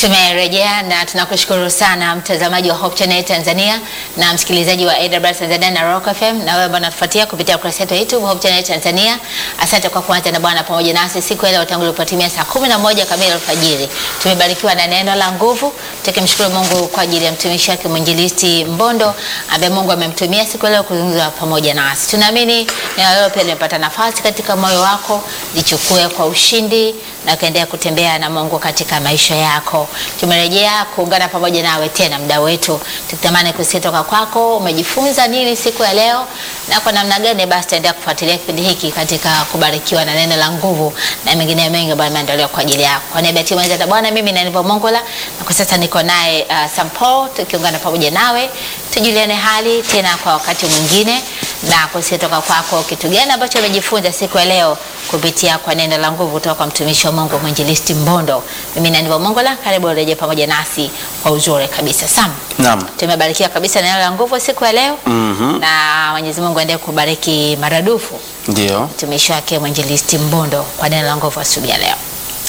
Tumerejea na tunakushukuru sana mtazamaji wa Hope Channel Tanzania na msikilizaji wa AWR Tanzania na Rock FM na wewe ambao unatufuatia kupitia ukurasa wetu wa YouTube Hope Channel Tanzania. Asante kwa kuanza na Bwana pamoja nasi siku ya leo tangu ilipotimia saa kumi na moja kamili alfajiri. Tumebarikiwa na neno la nguvu, tukimshukuru Mungu kwa ajili ya mtumishi wake mwinjilisti Mbondo ambaye Mungu amemtumia siku ya leo kuzungumza pamoja nasi. Tunaamini neno leo pia limepata nafasi katika moyo wako, lichukue kwa ushindi na ukaendelea kutembea na Mungu katika maisha yako. Tumerejea kuungana pamoja nawe tena muda wetu, tukitamani kusikia toka kwako, umejifunza nini siku ya leo na kwa namna gani basi taendelea kufuatilia kipindi hiki katika kubarikiwa na neno la nguvu na mengine mengi ambayo yameandaliwa kwa ajili yako. Kwa niaba ya timu ya Bwana, mimi ni Aniva Mongola na kwa sasa niko naye uh, Sampo tukiungana pamoja nawe tujuliane hali tena kwa wakati mwingine na kusikia toka kwako kitu gani ambacho umejifunza siku ya leo kupitia kwa neno la nguvu kutoka kwa mtumishi wa Mungu mwinjilisti Mbondo. Mimi ni Aniva Mongola, karibu urejee pamoja nasi kwa uzuri kabisa. Sam, Naam. tumebarikiwa kabisa na neno la nguvu siku ya leo Mhm. na Mwenyezi Mungu aendelee kubariki maradufu Ndio. mtumishi wake mwinjilisti Mbondo kwa neno la nguvu asubuhi ya leo.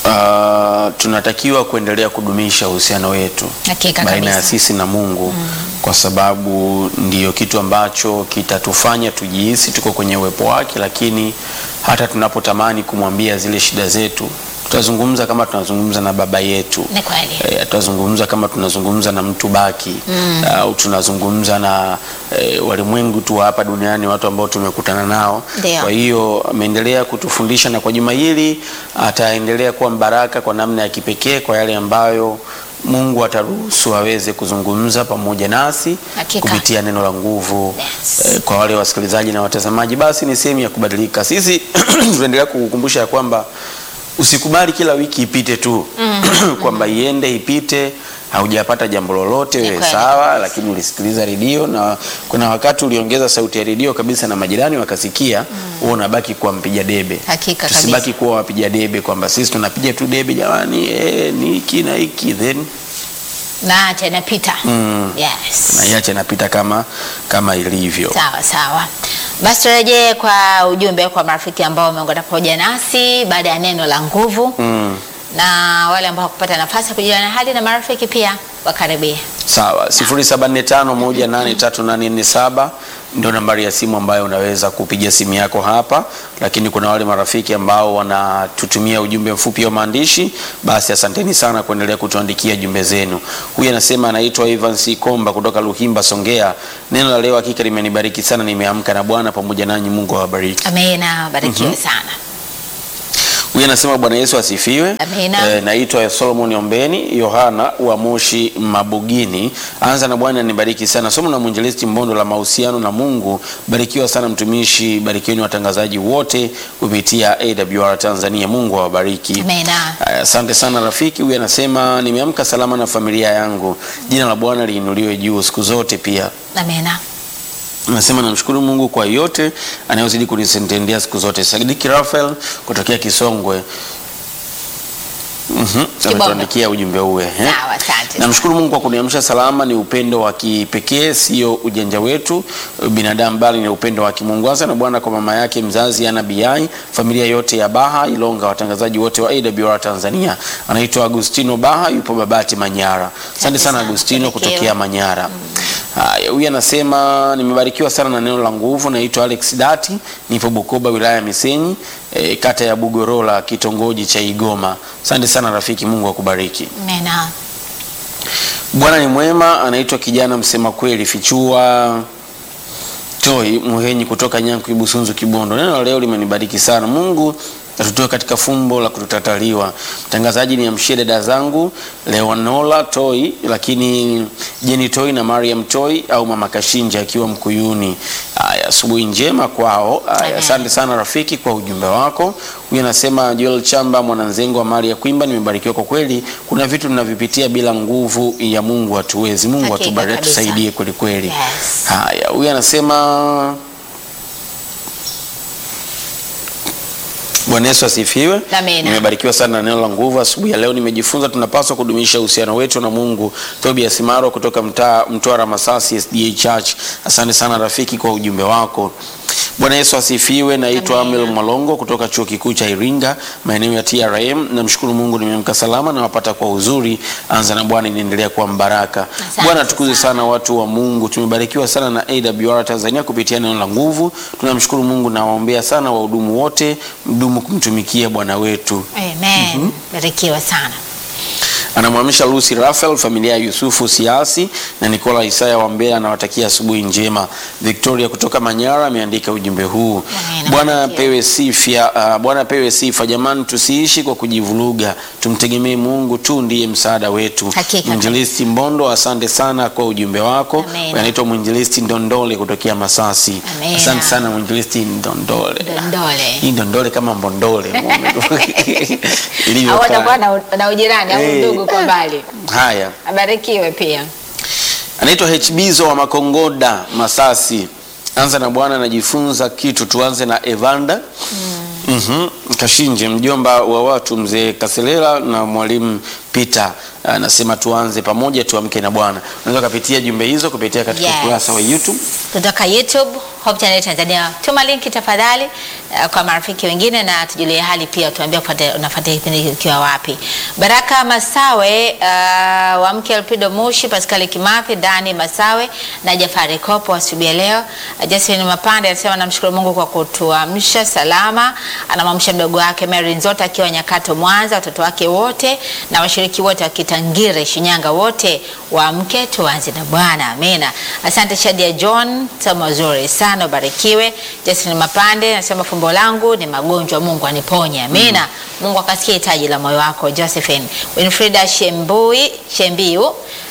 Uh, tunatakiwa kuendelea kudumisha uhusiano wetu Hakika baina ya kabisa. sisi na Mungu kwa sababu ndiyo kitu ambacho kitatufanya tujihisi tuko kwenye uwepo wake, lakini hata tunapotamani kumwambia zile shida zetu tutazungumza kama tunazungumza na baba yetu Ni kweli. Eh, tutazungumza kama tunazungumza na mtu baki au tunazungumza na eh, walimwengu tu wa hapa duniani, watu ambao tumekutana nao. Ndio. Kwa hiyo ameendelea kutufundisha na kwa juma hili ataendelea kuwa mbaraka kwa namna ya kipekee kwa yale ambayo Mungu ataruhusu aweze kuzungumza pamoja nasi Hakika. kupitia neno la nguvu. Yes. Eh, kwa wale wasikilizaji na watazamaji, basi ni sehemu ya kubadilika. Sisi tunaendelea kukukumbusha ya kwamba usikubali kila wiki ipite tu kwamba iende ipite, haujapata jambo lolote, Ni wewe kweli. sawa, lakini ulisikiliza redio na kuna wakati uliongeza sauti ya redio kabisa na majirani wakasikia, wewe unabaki kuwa mpiga debe. Hakika Tusibaki kabisa. kuwa wapiga debe kwamba sisi tunapiga tu debe jamani, eh, ni hiki na hiki then Na acha inapita. Mm. Yes. naiache napita kama kama ilivyo. Sawa sawa, basi turejee kwa ujumbe kwa marafiki ambao wameungana pamoja nasi baada ya neno la nguvu Mm. na wale ambao hakupata nafasi ya kujuliana hali na marafiki pia wakaribia. Sawa, 0745183847 ndio nambari ya simu ambayo unaweza kupiga simu yako hapa, lakini kuna wale marafiki ambao wanatutumia ujumbe mfupi wa maandishi, basi asanteni sana kuendelea kutuandikia jumbe zenu. Huyu anasema anaitwa Ivan C. Komba kutoka Luhimba, Songea. Neno la leo hakika limenibariki sana, nimeamka na Bwana pamoja nanyi, Mungu awabariki. Amina, barikiwe sana. Huyu anasema Bwana Yesu asifiwe. Amina. Eh, naitwa Solomon Ombeni Yohana wa Moshi Mabugini. Anza na Bwana nibariki sana. Somo la mwinjilisti Mbondo la mahusiano na Mungu. Barikiwa sana mtumishi, barikiweni watangazaji wote kupitia AWR Tanzania. Mungu awabariki. Amina. Aya, Asante sana rafiki. Huyu anasema nimeamka salama na familia yangu. Jina la Bwana liinuliwe juu siku zote pia. Amina. Nasema namshukuru Mungu kwa yote anayozidi kunitendea siku zote. Sadiki Rafael kutokea Kisongwe. Mhm, ametuandikia ujumbe uwe. eh. Sawa, asante. Namshukuru Mungu kwa kuniamsha salama. Ni upendo wa kipekee, sio ujanja wetu binadamu, bali ni upendo wa kimungu. Anza na Bwana kwa mama yake mzazi Ana Biai, familia yote ya Baha Ilonga, watangazaji wote wa AWR Tanzania. Anaitwa Agustino Baha, yupo Babati Manyara. Asante sana sana, Agustino barikiwa. kutokea Manyara. Haya, huyu anasema nimebarikiwa sana na neno la nguvu. Naitwa Alex Dati, nipo Bukoba, wilaya ya Misenyi, e, kata ya Bugorola, kitongoji cha Igoma. Asante sana rafiki, Mungu akubariki. Amina. Bwana ni mwema. Anaitwa kijana msema kweli, fichua toi muhenyi kutoka Nyanku Ibusunzu Kibondo. Neno la leo limenibariki sana. Mungu atutoe katika fumbo la kutotataliwa. Mtangazaji ni amshie dada zangu Leonola Toi, lakini Jeni Toi na Mariam Toi au mama Kashinja akiwa Mkuyuni. Aya, asubuhi njema kwao. Aya, Amen. asante sana rafiki kwa ujumbe wako. Huyu anasema Joel Chamba mwananzengo wa Maria Kwimba, nimebarikiwa kwa kweli. Kuna vitu tunavipitia bila nguvu ya Mungu hatuwezi. Mungu Hakika atubariki, kabisa. tusaidie kweli kweli. Yes. Haya, huyu anasema Bwana Yesu asifiwe. Amina. Nimebarikiwa sana na neno la nguvu asubuhi ya leo. Nimejifunza tunapaswa kudumisha uhusiano wetu na Mungu. Tobias Maro kutoka mtaa Mtwara Masasi SDA Church. Asante sana rafiki kwa ujumbe wako. Bwana Yesu asifiwe. Naitwa Amen. Amel Mwalongo kutoka chuo kikuu cha Iringa, maeneo ya TRM. Namshukuru Mungu nimeamka salama na wapata kwa uzuri. Anza na Bwana inaendelea kuwa mbaraka. Asante Bwana tukuze sana. sana watu wa Mungu, tumebarikiwa sana na AWR Tanzania kupitia neno la nguvu. Tunamshukuru Mungu na waombea sana wahudumu wote, mdumu kumtumikia Bwana wetu. Amen. Barikiwa sana. Anamhamisha Lucy Rafael, familia ya Yusufu Siasi na Nikola Isaya wa Mbeya, anawatakia asubuhi njema. Victoria kutoka Manyara ameandika ujumbe huu. Amen. Bwana Asante. pewe sifa, uh, Bwana pewe sifa. Jamani, tusiishi kwa kujivuruga, tumtegemee Mungu tu, ndiye msaada wetu. Hakika. Mwinjilisti Mbondo, asante sana kwa ujumbe wako. Amen. Anaitwa Mwinjilisti Ndondole kutokea Masasi. Amen. Asante sana Mwinjilisti Ndondole. Dondole. Hii Ndondole kama Mbondole Au ilivyokaa. watakuwa na, na ujirani au Eh. ndugu kwa mbali. Haya. Abarikiwe pia. anaitwa HBzo wa Makongoda Masasi. Anza na Bwana anajifunza kitu. Tuanze na Evanda mm. Kashinje, mjomba wa watu mzee Kaselela na mwalimu Peter anasema tuanze pamoja, tuamke na Bwana. Unaweza kupitia jumbe hizo kupitia katika Yes. ukurasa wa YouTube. kutoka YouTube Hope Channel Tanzania. Tuma linki tafadhali uh, kwa marafiki wengine na tujulie hali pia, tuambie kufuata- unafuatia kipindi hiki ukiwa wapi. Baraka Masawe uh, wa mke Alpido Mushi, Pascal Kimathi, Dani Masawe na Jafari Kopo asubuhi ya leo. Uh, Josephine Mapande anasema namshukuru Mungu kwa kutuamsha salama. Anamwamsha mdogo wake Mary Nzota akiwa Nyakato Mwanza, watoto wake wote na washiriki wote wa Kitangire Shinyanga wote waamke tuanze na Bwana. Amina. Asante Shadia John, somo zuri sana, ubarikiwe. Justin Mapande anasema fumbo langu ni magonjwa, Mungu aniponye. Amina. Mungu akasikia hitaji la moyo wako. Josephine Winfrida Shembui Shembiu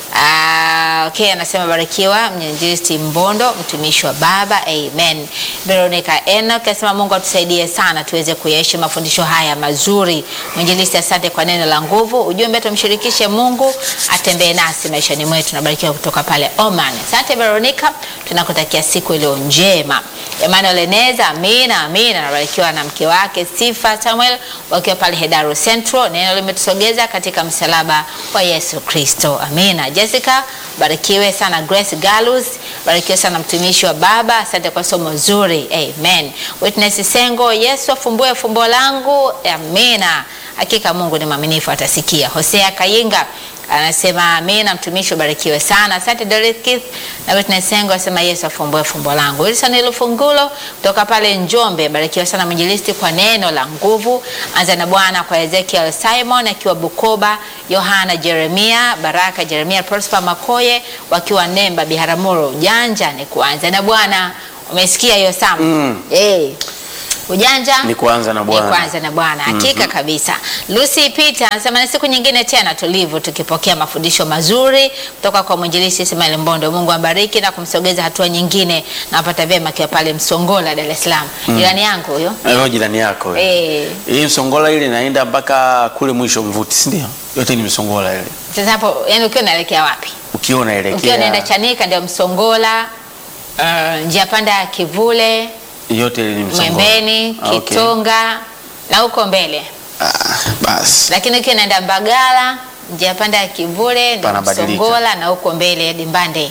Ah, okay, anasema barikiwa mnyinjilisti Mbondo, mtumishi wa Baba. Amen. Veronica Enoch anasema Mungu atusaidie sana tuweze kuyaishi mafundisho haya mazuri. Mwinjilisti, asante kwa neno la nguvu. Ujumbe tumshirikishe Mungu atembee nasi maishani mwetu. Nabarikiwa kutoka pale Oman. Asante Veronica, tunakutakia siku iliyo njema. Emmanuel Eneza, amina amina, anabarikiwa na mke wake Sifa Samuel wakiwa pale Hedaru Central. Neno limetusogeza katika msalaba wa Yesu Kristo. Amina. Jessica, barikiwe sana. Grace Galus, barikiwe sana mtumishi wa Baba, asante kwa somo zuri. Amen. Witness Sengo, Yesu afumbue fumbo langu. Amina. Hakika Mungu ni mwaminifu, atasikia. Hosea Kayinga anasema amina, mtumishi ubarikiwe sana. Asante Dorothy Keith na Witness Sengo anasema Yesu afumbue fumbo langu. Wilson Lufungulo kutoka pale Njombe, barikiwa sana mwinjilisti kwa neno la nguvu. Anza na Bwana kwa Ezekiel Simon akiwa Bukoba, Yohana Jeremia, Baraka Jeremia, Prosper Makoye wakiwa Nemba Biharamulo. Ujanja ni kuanza na Bwana. Umesikia hiyo Sam? Mm. Eh. Ujanja Ni kuanza na ni Bwana. kuanza na Bwana hakika kabisa. Lucy Peter anasema ni siku nyingine tena tulivu tukipokea mafundisho mazuri kutoka kwa mwinjilisti Ismail Mbondo. Mungu ambariki na kumsogeza hatua nyingine na apata vyema akiwa pale Msongola, Dar es Salaam. Jirani yangu huyo. Wewe jirani yako wewe. Eh, Hii Msongola ile inaenda mpaka kule mwisho Mvuti, si ndio? Yote ni Msongola ile. sasa hapo yani ukiwa unaelekea wapi? Ukiwa unaelekea Ukiwa unaenda Chanika ndio Msongola, uh, njia panda ya Kivule, yote ile ni Msongola. Mwembeni, Ah, okay. Kitonga na huko mbele. Ah, basi. lakini ukiwa naenda Mbagala njia panda ya Kivule ndio Panabadilika. Msongola na huko mbele hadi Mbande.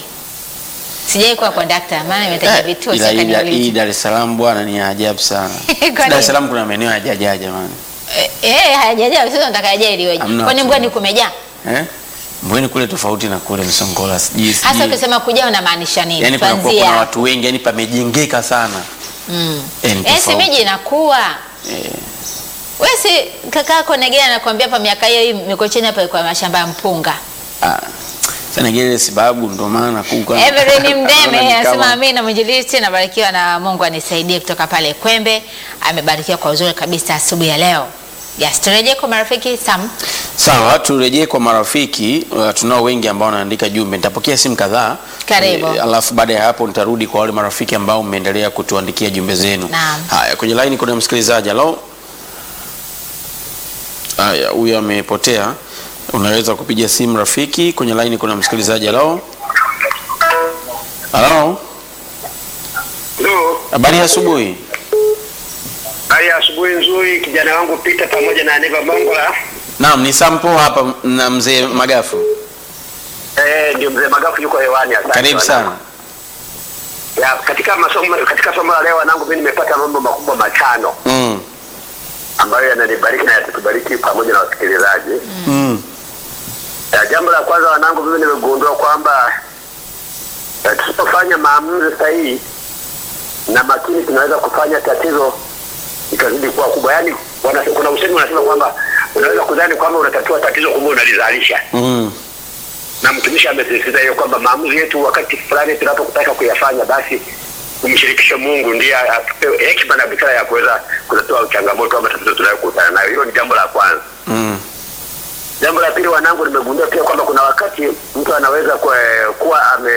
Sijai kuwa kondakta maana nimetaja Eh, vituo ila sasa hii- hii kaniuliza. Dar es Salaam bwana ni ya ajabu sana. Kwa Dar nini? es Salaam kuna maeneo hayajaja jamani. Eh, eh hajaja sasa nataka yaje iliweje? Hamna Kwani watu. mbwani kumejaa? Eh? Mbweni kule tofauti na kule Msongola. Sijui Hasa sijui. ukisema kujaa unamaanisha nini? Yaani kuna kuna Tuanzie hapo. watu wengi, yani pamejengeka sana. Mm. Eh, ni Eh, si tofauti. miji inakuwa. Eh, Wewe si kakako Negea anakuambia hapa miaka hiyo hii Mikocheni hapa ilikuwa mashamba ya mpunga. ah. Sana ngele sababu ndo maana kuka. Everett Mdeme Naona ni anasema kama- amina, mwinjilisti nabarikiwa na Mungu anisaidie kutoka pale Kwembe. Amebarikiwa kwa uzuri kabisa asubuhi ya leo. Yes, turejee kwa marafiki Sam. Sawa, turejee kwa marafiki. Uh, tunao wengi ambao wanaandika jumbe. Nitapokea simu kadhaa. Karibu. Eh, alafu baada ya hapo nitarudi kwa wale marafiki ambao mmeendelea kutuandikia jumbe zenu. Naam. Haya, kwenye line kuna msikilizaji. Halo. Haya, huyu amepotea. Unaweza kupiga simu rafiki. Kwenye line kuna msikilizaji. Halo. Halo. Halo, Habari ya asubuhi. hali ya asubuhi nzuri. Kijana wangu Peter pamoja na Neva Mongola. Naam, ni Sampo hapa na mzee Magafu. Eh, ndio mzee Magafu yuko hewani. Asante Karibu sana. ya, katika masomo katika somo la leo wanangu, mimi nimepata mambo makubwa matano Mm. ambayo yananibariki na yatatubariki pamoja na wasikilizaji. Mm. Ya, jambo la kwanza wanangu, mimi nimegundua kwamba eh, tusipofanya maamuzi sahihi na makini, tunaweza kufanya tatizo ikazidi kuwa kubwa. Yaani wana, kuna usemi unasema kwamba unaweza kudhani kwamba unatatua tatizo, kumbe unalizalisha. Mm. Na mtumishi amesisitiza hiyo kwamba maamuzi yetu wakati fulani tunapotaka kuyafanya, basi kumshirikisha Mungu ndiye atupe hekima na busara ya kuweza kutatua changamoto ama tatizo tunayokutana nayo. Hilo ni jambo la kwanza. Mm. Jambo la pili, wanangu, nimegundua pia kwamba kuna wakati mtu anaweza kuwa, kuwa ame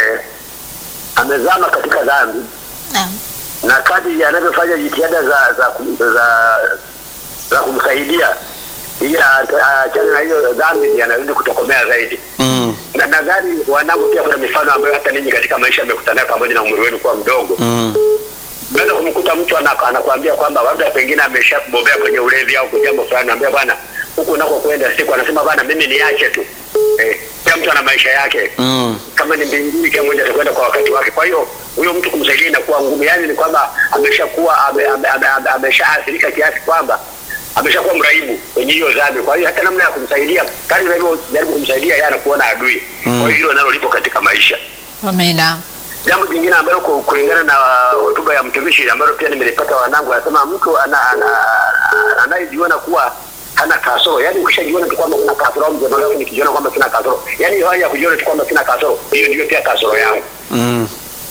amezama katika dhambi Naam. na kadri anavyofanya jitihada za za, kum- za, za kumsaidia ili a- aachane na hiyo dhambi, anazidi kutokomea zaidi. Mm. Na nadhani wanangu, pia kuna mifano ambayo hata ninyi katika maisha mmekutana nayo pamoja na umri wenu kuwa mdogo. Mm. Unaweza kumkuta mtu ana- anakuambia kwamba labda pengine ameshabobea kwenye ulevi au kwa jambo fulani, anambia bwana, huku unakokwenda siku, anasema bwana, mimi niache tu. Eh, kila mtu ana maisha yake Mm. kama ni mbinguni, kila mmoja atakwenda kwa wakati wake. Kwa hiyo huyo mtu kumsaidia inakuwa ngumu, yaani ni kwamba ameshakuwa ame- ame- ame- ame- ameshaathirika kiasi kwamba ameshakuwa mraibu kwenye hiyo dhambi. Kwa hiyo hata namna ya kumsaidia, kadri unavyojaribu kumsaidia, yeye anakuona adui. Kwa hiyo hilo nalo lipo katika maisha. Amina. Jambo jingine ambalo ku- kulingana na hotuba ya mtumishi ambalo pia nimelipata wanangu, anasema mtu ana- ana- ana- anayejiona kuwa hana kasoro, yaani ukishajiona tu kwamba kuna kasoro, au mzee wangu nikijiona kwamba sina kasoro, yaani hiyo hali ya kujiona tu kwamba sina kasoro, hiyo ndio pia kasoro yangu. Mm.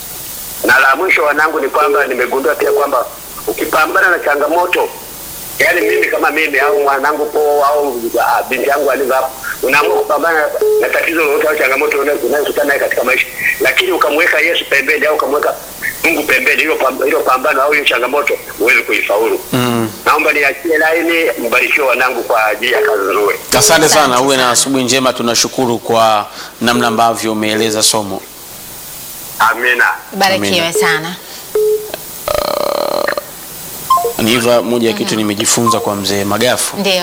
Na la mwisho wanangu ni kwamba nimegundua pia kwamba ukipambana na changamoto yaani mimi kama mimi au mwanangu po au ah, binti yangu alivyo hapo, unaamua kupambana na tatizo lolote au changamoto unayo- unayokutana naye katika maisha, lakini ukamweka Yesu pembeni au ukamweka Mungu pembeni, hilo pam- hilo pambano au hiyo changamoto huwezi kuifaulu. Mm. Naomba niachie laini, mbarikiwe wanangu kwa ajili ya kazi nzuri. Asante sana, Asante uwe na sana. asubuhi njema. Tunashukuru kwa namna ambavyo umeeleza somo. Amina. Barikiwe Amina. sana. Ni hivyo moja ya kitu nimejifunza kwa mzee Magafu. Ndio.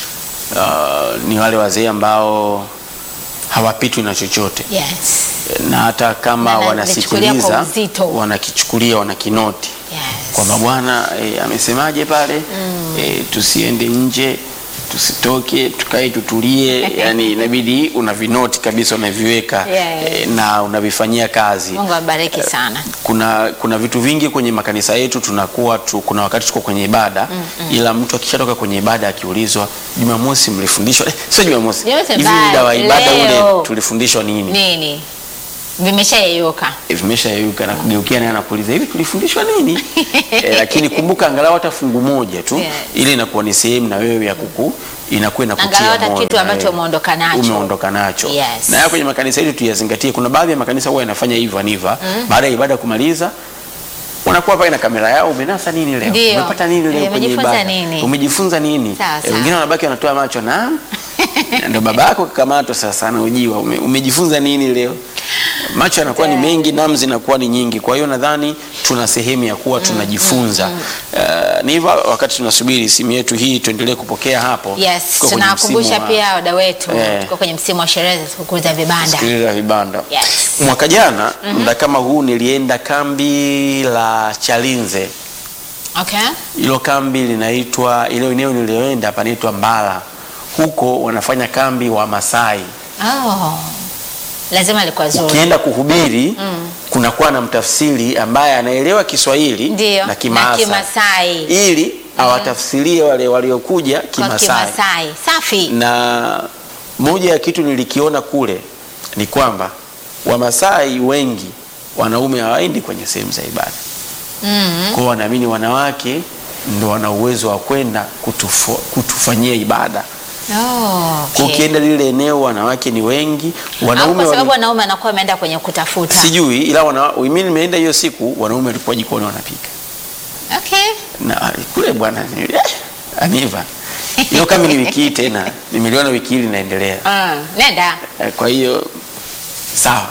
Uh, ni wale wazee ambao hawapitwi na chochote Yes. na hata kama Na wanakichukulia kwa wanasikiliza uzito. wanakichukulia wanakinoti Yes. kwamba bwana e, amesemaje pale e, tusiende nje tusitoke tukae tutulie yani inabidi unavinoti kabisa unaviweka Yeah. e, na unavifanyia kazi Mungu abariki sana. kuna kuna vitu vingi kwenye makanisa yetu tunakuwa tu, kuna wakati tuko kwenye ibada ila mtu akishatoka kwenye ibada akiulizwa Jumamosi mlifundishwa eh, sio Jumamosi Jumamosi hivi bado, muda wa ibada leo. ule tulifundishwa nini Nini? Vimeshayeyuka. vimeshayeyuka na kugeukia naye anakuuliza hivi tulifundishwa nini e, lakini kumbuka angalau hata fungu moja tu Yes. ili inakuwa ni sehemu na wewe ya kuku inakuwa inakutia Angalau hata moyo kitu na ambacho wewe. umeondoka nacho. umeondoka nacho Yes. na ya kwenye makanisa yetu tuyazingatie kuna baadhi ya makanisa huwa yanafanya hivyo aniva baada ya ibada kumaliza wanakuwa pale na kamera yao umenasa nini leo Ndio. umepata nini leo Eh, kwenye umejifunza ibada nini? umejifunza nini Sawa, Eh, sawa. wengine wanabaki wanatoa macho na ndio baba yako kakamatwa sasa anaojiwa ume, umejifunza nini leo macho yanakuwa ni mengi namu zinakuwa ni nyingi kwa hiyo nadhani tuna sehemu ya kuwa tunajifunza Eh, ni hivyo wakati tunasubiri simu yetu hii tuendelee kupokea hapo Yes, Tuko kwenye tunawakumbusha msimu wa- pia wadau wetu Eh. tuko kwenye msimu wa sherehe za sikukuu za vibanda. sikiliza vibanda Yes. mwaka jana muda kama huu nilienda kambi la chalinze Okay. hilo kambi linaitwa ile eneo nilioenda panaitwa mbala huko wanafanya kambi wa masai Oh. Lazima ilikuwa zuri. ukienda kuhubiri kunakuwa na mtafsiri ambaye anaelewa kiswahili Ndio. na Na kimaasa Kimasai. ili awatafsirie wale waliokuja Kwa kimasai Kimasai. Safi. na moja ya kitu nilikiona kule ni kwamba wamasai wengi wanaume hawaendi kwenye sehemu za ibada Mm. kwao wanaamini wanawake ndo wana uwezo wa kwenda kutufu- kutufanyia ibada Oh, kwa okay. ukienda lile eneo wanawake ni wengi Au wanaume kwa sababu wali... wanaume anakuwa ameenda kwenye kutafuta. sijui ila wana... mimi nimeenda hiyo siku wanaume walikuwa jikoni wanapika Okay. na kule bwana ni- eh, aniva hiyo kama ni wiki hii tena nimeliona wiki hii linaendelea Mm. Nenda. Eh, kwa hiyo sawa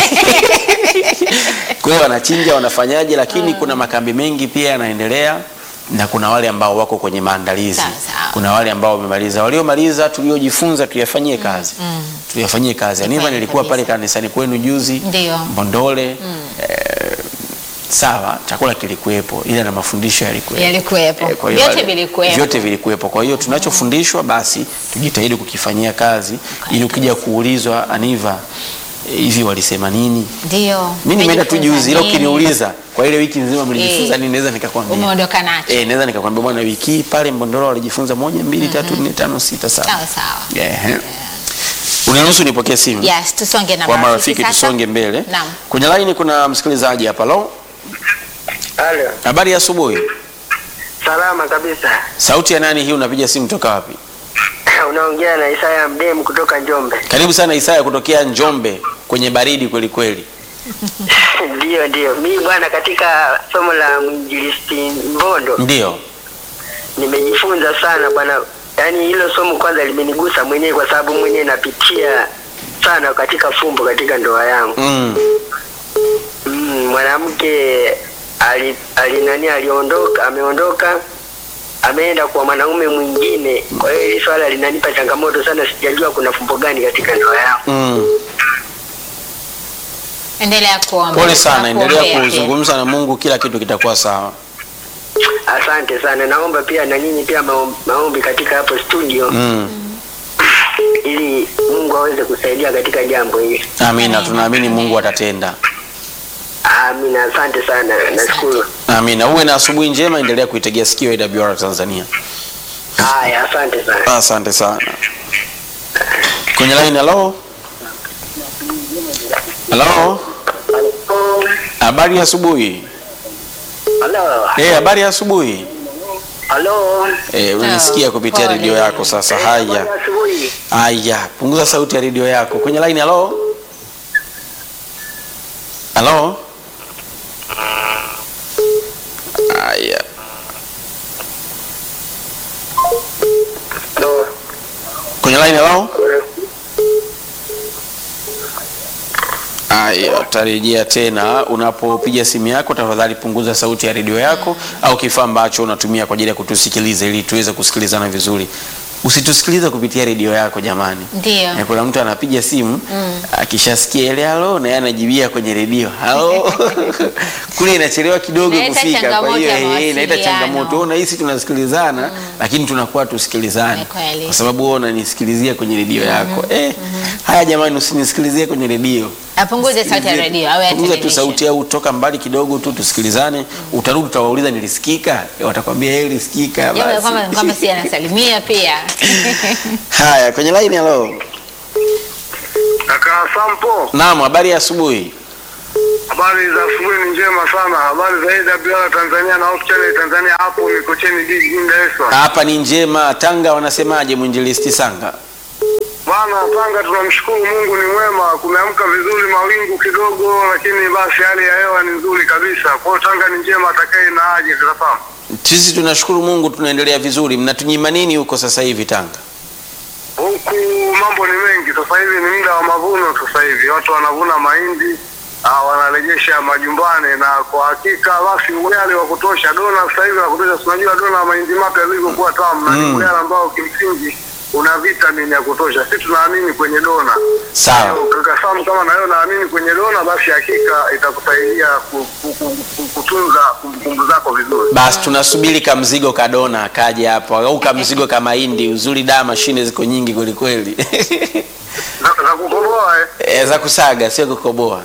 kwa hiyo wanachinja wanafanyaje lakini kuna makambi mengi pia yanaendelea na kuna wale ambao wako kwenye maandalizi Sawa, sawa. kuna wale ambao wamemaliza waliomaliza tuliojifunza tuyafanyie kazi tuyafanyie kazi aniva kweli nilikuwa pale kabisa. kanisani kwenu juzi Ndio. mbondole eh, sawa, chakula kilikuwepo, ila na mafundisho yalikuwepo. Yalikuwepo. Eh, kwa hiyo Vyote wale- vilikuwepo. Vyote vilikuwepo. Kwa hiyo tunachofundishwa basi tujitahidi kukifanyia kazi, ili ukija kuulizwa Aniva, eh, hivi walisema nini? Ndio. Mimi nimeenda tu Umejifunza juzi, ila nini? ukiniuliza kwa ile wiki nzima mlijifunza Eh. nini, naweza nikakwambia. Umeondoka nacho. Eh, naweza nikakwambia bwana, wiki hii pale Mbondoro walijifunza moja, mbili, tatu, nne, tano, sita, saba. Sawa sawa. Yeah. Uniruhusu nipokee simu Yes, tusonge na kwa marafiki marafiki, sasa. tusonge mbele. Naam. Kwenye laini kuna msikilizaji hapa. Lo, Halo. habari ya asubuhi. Salama kabisa. Sauti ya nani hii? Unapiga simu toka wapi? Unaongea na Isaya Mdemu kutoka Njombe. Karibu sana Isaya kutokea Njombe kwenye baridi kweli kweli. Ndio, ndio. Mimi bwana, katika somo la mwinjilisti Mbondo Ndio. nimejifunza sana bwana. Yaani hilo somo kwanza limenigusa mwenyewe kwa sababu mwenyewe napitia sana katika fumbo katika ndoa yangu. Mm. Mm, mwanamke ali, ali nani aliondoka, ameondoka ameenda kwa mwanaume mwingine. Kwa hiyo hili swala linanipa changamoto sana, sijajua kuna fumbo gani katika ndoa yangu. Mm. Endelea kuomba. Pole sana, endelea Tunakuombea pia. kuzungumza na Mungu, kila kitu kitakuwa sawa. Asante sana, naomba pia na nyinyi pia maom- maombi katika hapo studio Mm. ili Mungu aweze kusaidia katika jambo hili. Amina, tunaamini Mungu atatenda. Amina, asante sana, nashukuru. Amina. Uwe na asubuhi njema, endelea kuitegea sikio AWR Tanzania. Haya, asante sana. Asante sana. Kwenye line, hello. Hello. Habari ya asubuhi. Halo, Eh, habari ya asubuhi. halo. Eh, unanisikia kupitia Pole. redio yako sasa. Eh, Haya. habari ya asubuhi. Haya, punguza sauti ya redio yako. Kwenye line, hello. Hello. Haya. Halo. Kwenye line, hello. Haya, utarejea tena. Unapopiga simu yako, tafadhali punguza sauti ya redio yako au kifaa ambacho unatumia kwa ajili ya kutusikiliza, ili tuweze kusikilizana vizuri. Usitusikilize kupitia redio yako jamani. Ndio. Eh, Kuna mtu anapiga simu akishasikia ile halo, na yeye anajibia kwenye redio halo kule inachelewa kidogo Inaleta kufika. Kwa changamoto hiyo ya eh, inaleta mawasiliano. changamoto. Wewe unahisi tunasikilizana, lakini tunakuwa tusikilizane Ni kweli. kwa sababu wewe unanisikilizia kwenye redio yako. Eh, haya jamani, usinisikilizie kwenye redio. Apunguze sauti ya redio au ya Punguza tu television. sauti au toka mbali kidogo tu tusikilizane. Utarudi utawauliza nilisikika, Eh, watakwambia yeye ilisikika. Jambo la basi. kwamba kwamba si anasalimia pia. Haya, kwenye line hello. Kaka Sampo, Naam, habari ya asubuhi. habari za asubuhi ni njema sana. Habari za AWR Tanzania na Hope Channel Tanzania, hapo Mikocheni D jijini Dar es Salaam. Hapa ni njema. Tanga wanasemaje mwinjilisti Sanga? Bwana Tanga, tunamshukuru Mungu ni mwema, kumeamka vizuri, mawingu kidogo, lakini basi hali ya hewa ni nzuri kabisa. Kwa hiyo Tanga ni njema, atakaye na aje kakafahamu. Sisi tunashukuru Mungu tunaendelea vizuri. Mnatunyima nini huko sasa hivi Tanga? Huku mambo ni mengi sasa hivi, ni muda wa mavuno sasa hivi, watu wanavuna mahindi ah, wanarejesha majumbani, na kwa hakika basi ugali wa kutosha, dona sasa hivi wa kutosha. Si Unajua dona ya mahindi mapya yalivyokuwa tamu, na ni Mm. ugali ambao kimsingi una vitamini ya kutosha. Sisi tunaamini kwenye dona. Sawa. Kaka Sam, kama na wewe naamini kwenye dona, basi hakika itakusaidia ku- ku- ku- ku- kutunza kumbukumbu zako vizuri. Basi tunasubiri kamzigo kadona kaje hapo au kamzigo ka mahindi. Uzuri da mashine ziko nyingi kweli kweli. Za za kukoboa eh? e, za kusaga sio kukoboa.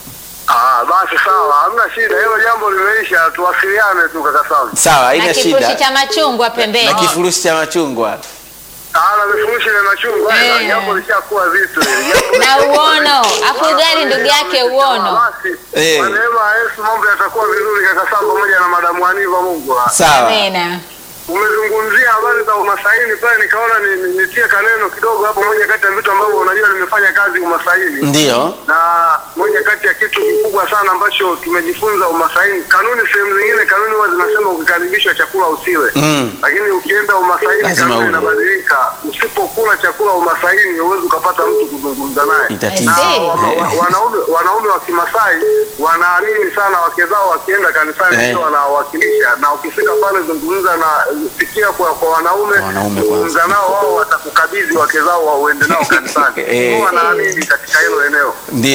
Ah, basi sawa, hamna shida, hilo jambo limeisha. Tuwasiliane tu kaka Sam. Sawa, Na haina kifurushi shida. cha machungwa pembeni. Na kifurushi cha machungwa. Ah, na vifurushi vya machungwa Eh. eh, jambo lishakuwa zito hili. Jambo Na uono. Afu ugali ndugu yake uono. Basi, Eh. kwa neema ya Yesu mambo yatakuwa vizuri kaka Sam pamoja na madamu Aniva Mungu. ah. Sawa. Amina. Umezungumzia habari za umasaini pale, nikaona ni- ni- nitie kaneno kidogo hapo. Moja kati ya vitu ambavyo unajua nimefanya kazi umasaini Ndio. na moja kati ya kitu kikubwa sana ambacho tumejifunza umasaini, kanuni sehemu zingine, kanuni huwa zinasema ukikaribishwa chakula usiwe Mm. lakini ukienda umasaini Lazima kanuni ule. inabadilika. Usipokula chakula umasaini, huwezi ukapata mtu kuzungumza naye. Ni tatizo. Na Eh. wa- wa- wanaume wanaume wa Kimasai wanaamini sana wake zao wakienda kanisani Eh. ndio wanawakilisha, na ukifika pale zungumza na sikia kwa, kwa wanaume Kwa wanaume zungumza nao, wao watakukabidhi wake zao wa uende nao kanisani. Eh. Wao wanaamini katika hilo eneo. Ndio. Kwa hiyo kitu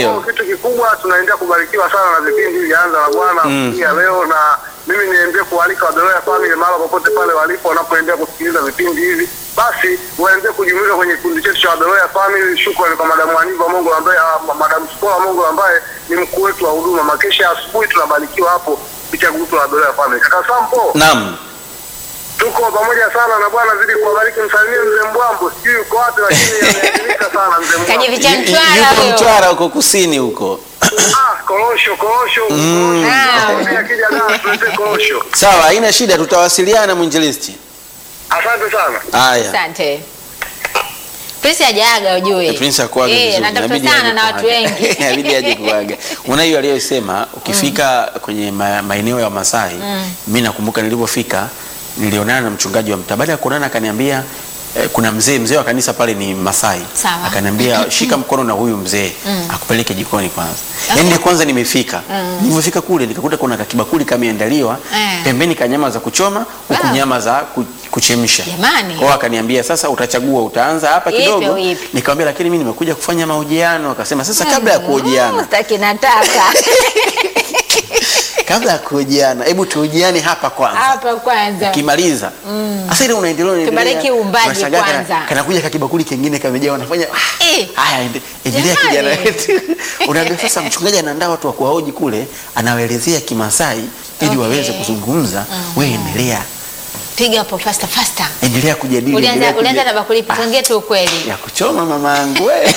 kikubwa tunaendelea kubarikiwa sana na vipindi hivi anza na Bwana Mm. pia leo, na mimi niendelee kualika Wabeloya family mahali popote pale walipo wanapoendelea kusikiliza vipindi hivi, basi waendelee kujumuika kwenye kikundi chetu cha Wabeloya family. Shukrani kwa madamu Aniva Mongo ambaye ah, madamu Sikola Mongo ambaye ni mkuu wetu wa huduma. Makesha asubuhi tunabarikiwa hapo kupitia grupu la Wabeloya family. Kaka Sampo, Naam. tuko pamoja sana na Bwana zidi kuwabariki. Msalimie mzee Mbwambo, sijui uko wapi, lakini ameadimika sana mzee Mbwambo. Kajificha Y- y- Mtwara Yuko huyo. Mtwara huko kusini huko. Ah, korosho korosho Mm. korosho. Akija Dar tuletee korosho. Sawa, haina shida, tutawasiliana mwinjilisti. Asante sana. Haya. Asante. Prince hajaaga ujue. Prince akuaga Eh, vizuri. anatafuta Inabidi sana aje na watu kuaga. wengi. Inabidi aje kuaga. Una hiyo aliyosema ukifika kwenye ma, maeneo ya Masai, mimi nakumbuka nilipofika nilionana na mchungaji wa mtaa. Baada ya kuonana akaniambia eh, kuna mzee mzee wa kanisa pale ni Masai. Sawa. Akaniambia shika mkono na huyu mzee akupeleke jikoni kwanza. Okay. Yaani kwanza nimefika. Nilipofika kule nikakuta kuna kakibakuli kameandaliwa Eh. pembeni ka nyama za kuchoma huku Wow. nyama za ku, kuchemsha. Jamani. Kwa hiyo akaniambia sasa utachagua utaanza hapa Ipi kidogo. au ipi? Nikamwambia lakini mimi nimekuja kufanya mahojiano. Akasema sasa kabla ya Mm, kuhojiana, Sitaki nataka. kabla ya kuhojiana, hebu tuhojiane hapa kwanza. Hapa kwanza. Ukimaliza sasa ile unaendelea unaendelea. Tubariki uumbaji unashangaa kana- kwanza. Kanakuja kakibakuli kingine kamejaa wanafanya ah, Eh. haya ende- endelea Jamani. kijana wetu. Unaambia sasa mchungaji anaandaa watu wa kuwahoji kule, anawaelezea Kimasai ili Okay. waweze kuzungumza. Wewe endelea. Piga hapo faster faster. Endelea kujadili. Ulianza endelea ulianza kuja- na bakuli Ah, tuongee tu ukweli. ya kuchoma mamaangu we.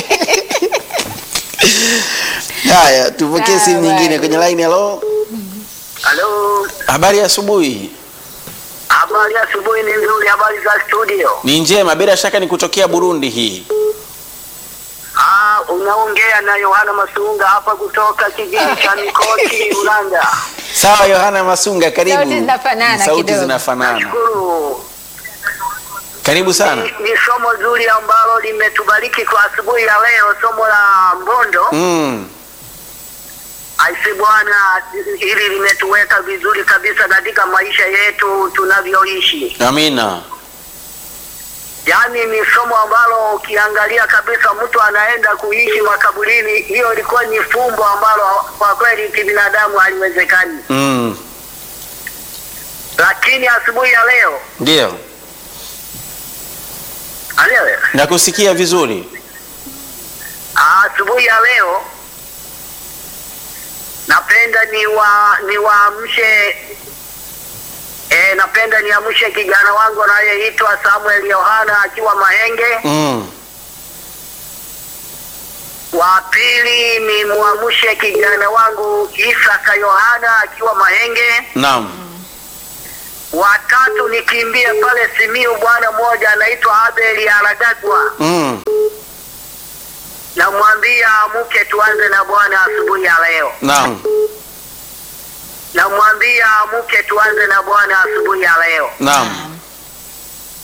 Haya, tupokee Sawa, simu nyingine bye. kwenye line. Hello, Halo, habari ya asubuhi. habari ya asubuhi ni nzuri. Habari za studio? Ni njema, bila shaka ni kutokea Burundi hii. Ah, unaongea na Yohana Masunga hapa kutoka kijiji cha Mikoti, Ulanga. Sawa, Yohana Masunga, karibu. Sauti zinafanana Sauti kidogo. zinafanana. Nashukuru. Karibu sana. Ni, ni somo zuri ambalo limetubariki kwa asubuhi ya leo, somo la Mbondo. Mm. Aisi Bwana, hili limetuweka vizuri kabisa katika maisha yetu tunavyoishi. Amina. Yaani ni somo ambalo ukiangalia kabisa mtu anaenda kuishi makaburini, hiyo ilikuwa ni fumbo ambalo kwa kweli kibinadamu haliwezekani. Mm. Lakini asubuhi ya leo Ndio. alewe, Nakusikia vizuri. asubuhi ya leo napenda ni wa niwaamshe e, napenda niamshe kijana wangu anayeitwa Samuel Yohana akiwa Mahenge. Mm. Wa pili ni muamshe kijana wangu Isaka Yohana akiwa Mahenge. Naam. Watatu nikimbie pale Simiu, bwana mmoja anaitwa Abeli Aragagwa, Mm. namwambia amke tuanze na Bwana asubuhi ya leo. Naam. Namwambia amke tuanze na Bwana asubuhi ya leo. Naam.